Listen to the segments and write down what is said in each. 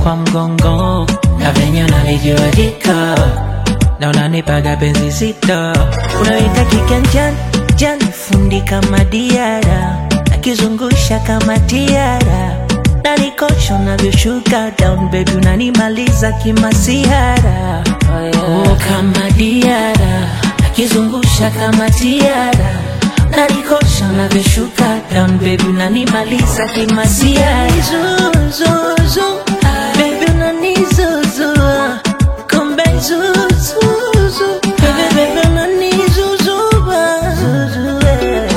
kwa mgongo na venye unalijua jiko na unanipaga penzi zito unaweka kiganjani jani fundi kama diara akizungusha kama tiara nanikosha unavyoshuka down baby unanimaliza kimasiara oh, kama diara akizungusha kama tiara nanikosha unavyoshuka down baby unanimaliza kimasiara zuzuzu baby unanizuzua kumbe zuzuzu baby baby unanizuzua zuzue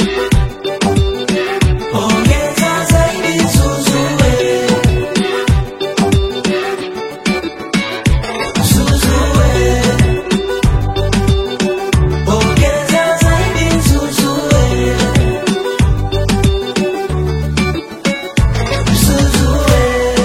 Ongeza zaidi zuzue. Zuzue. Ongeza zaidi zuzue. Zuzue.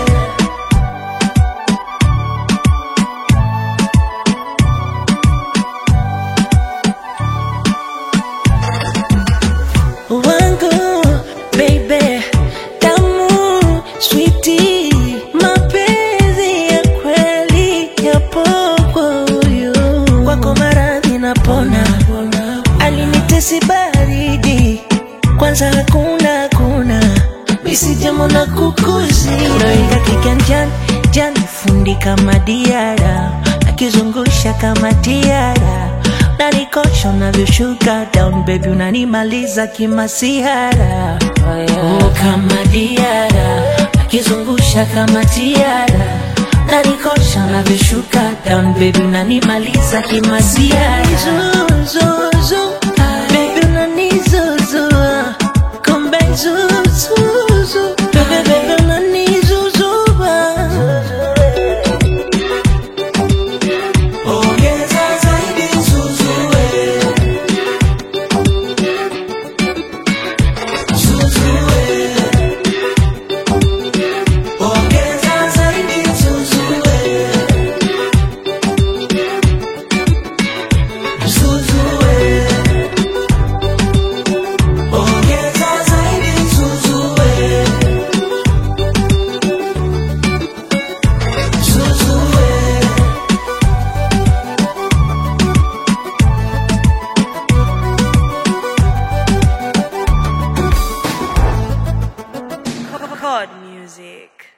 wangu baby tamu switi mapenzi ya kweli yapo kwa huyu kwako maradhi napona alinitesi baridi kwanza hakuna hakuna misijamo na kukuzi naweka kiganjani jani fundi kama diara akizungusha kama tiara nanikosha unavyoshuka down baby unanimaliza kimasihara oh, kama diara akizungusha kama tiara nanikosha unavyoshuka down baby unanimaliza kimasihara zuzuzu baby unanizuzua kumbe zuzuzu baby baby unanizuzua Ongeza zaidi zuzue. Zuzue. Ongeza zaidi zuzue. Zuzue. Ongeza zaidi zuzue. Zuzue. Chord music.